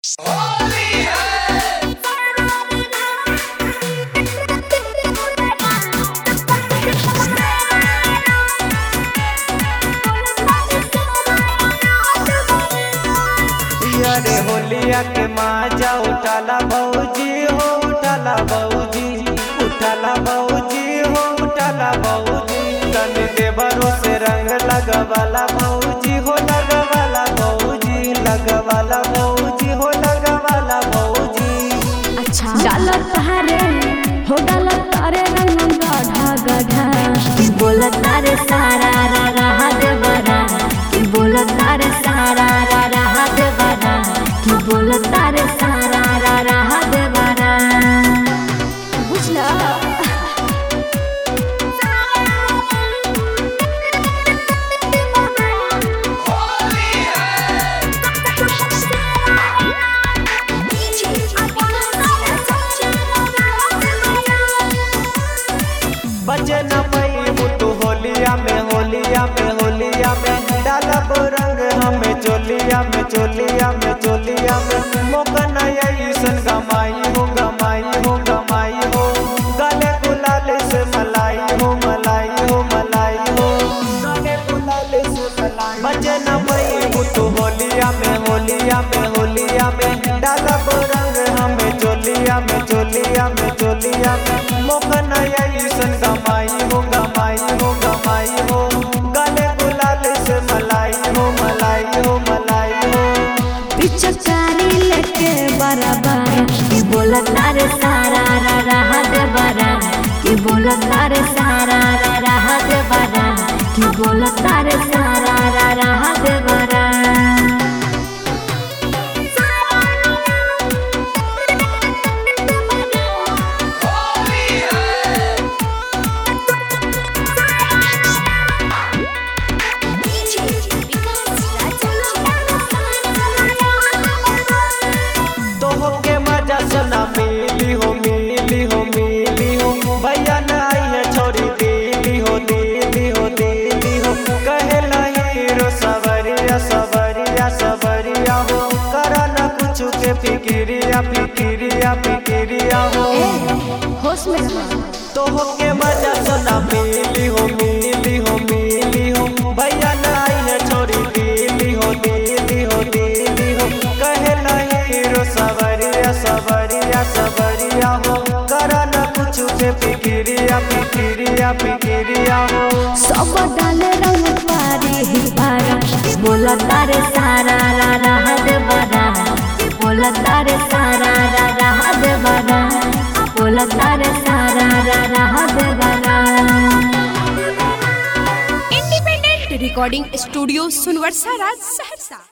अरे होलिया के माजा उठाला बऊजी हो उठाला बऊजी उठाला बऊजी हो उठाला बऊजी तन देवरो से रंग लगवाला बऊजी हो लगवाला बऊजी लगवाला बऊजी हो लगवाला बऊजी अच्छा डालत तारे हो डालत तारे रंग गढ़ा गढ़ा कि बोलत तारे सारा रा रहा दे बरा कि बोलत तारे सारा रा रहा दे बरा कि बोलत तारे सारा रा रहा दे बरा बुझला बचे न पई मुतु होलिया में होलिया में होलिया में डालब रंग हमें चोलिया में चोलिया में चोलिया में मोकन ऐसन गमाई हो गमाई हो गमाई हो गले गुलाल से मलाई हो मलाई हो मलाई हो गले गुलाल से मलाई बचे न पई मुतु होलिया में होलिया में होलिया में डालब रंग हमें चोलिया में चोलिया में चोलिया में मोकन ऐसन गमाई हो गमाई हो गमाई हो गले गुलाल से मलाई हो मलाई हो मलाई हो पिचकारी लेके बराबर कि बोलत तारे सारा रा रहा दे बरा कि बोलत तारे सारा रा रहा दे बरा कि बोलत तारे सारा रा रहा दे बरा तोहो के मजा सुना मिली हो मिली हो मिली हो भैया न आई है छोरी दिली हो दिली हो दिली हो कहे हीरो सवरिया सवरिया सवरिया हो करा न कुछ के फिकिरिया फिकिरिया फिकिरिया हो होश में रहो। तोहो के मजा सुना मिली हो मिली हो मिली हो भैया न आई है छोरी दिली हो दिली हो दिली हो कहे हीरो सवरिया सवरिया सवरिया हो करा न कुछ के फिकिरिया फिकिरिया फिकिरिया हो सब डाले रंग पारी ही पारा बोला तारे सारा रा रहा दे बरा बोला तारे सारा रा रहा दे बरा बोला तारे सारा रा रहा दे बरा independent recording studio Sunwar Saharsa